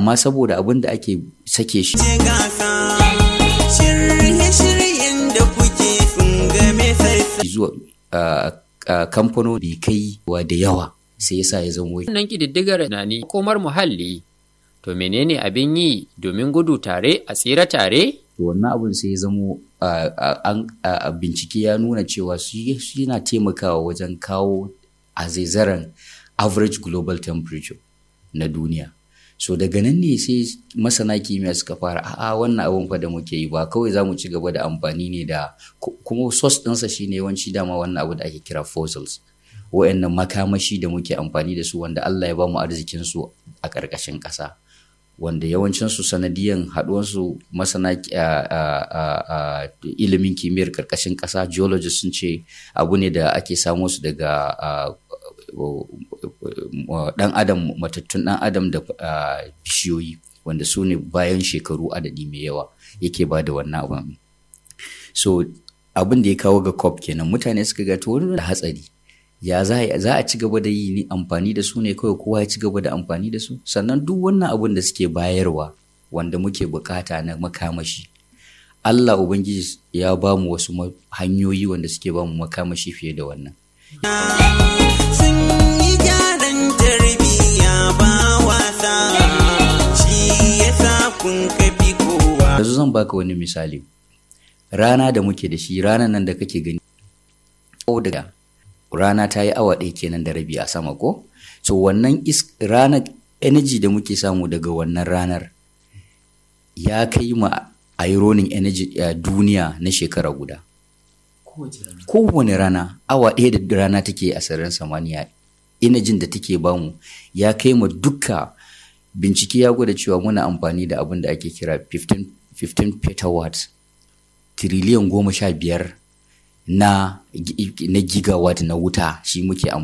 amma saboda abin da ake sake shi zuwa kamfanoni kai wa da yawa sai yasa ya zama wai Wannan ƙididdigar na ni komar muhalli. To menene abin yi domin gudu tare a tsira tare? to wannan abin sai ya zamo a- a- an- a- a bincike ya nuna cewa shi shi yana taimakawa wajen kawo a zaizaran average global temperature na duniya so daga nan ne sai masana kimiyya suka fara a'a wannan abin fa da muke yi ba kawai za mu ci gaba da amfani ne da ku- kuma source ɗinsa shine yawanci dama wannan abu da ake kira fossils wa'annan makamashi da muke amfani da su wanda Allah ya ba mu arzikin su a ƙarƙashin ƙasa wanda yawancinsu sanadiyan haɗuwansu masana a- a- a- a ilimin kimiyyar ƙarƙashin ƙasa geologists sun ce abu ne da ake samo su daga a, ɗan adam matattun ɗan adam da a, bishiyoyi wanda su ne bayan shekaru adadi mai yawa yake ba da wannan abin so abin da ya kawo ga cop kenan mutane suka ga to wani da hatsari ya za a- za a ci gaba da yi ni amfani da su ne kawai kowa ya ci gaba da amfani da su sannan duk wannan abin da suke bayarwa wanda muke bukata na makamashi Allah Ubangiji ya ba mu wasu ma- hanyoyi wanda suke ba mu makamashi fiye da wannan sun yi gyaran tarbiyya ba wasa shi yasa kun kafi kowa yanzu zan baka wani misali rana da muke da shi ranar nan da kake gani ko daga rana ta yi awa ɗaya kenan da rabi a sama ko so wannan is ranar energy da muke samu daga wannan ranar ya kai ma ironing energy a duniya na shekara guda kowane rana awa ɗaya da rana take a sararin samaniya inajin da take bamu ya kai ma duka bincike ya gwada cewa muna amfani da abin da ake kira 15, 15 petawatts triliyan goma sha biyar na, gi- na gigawatt na wuta shi muke amfani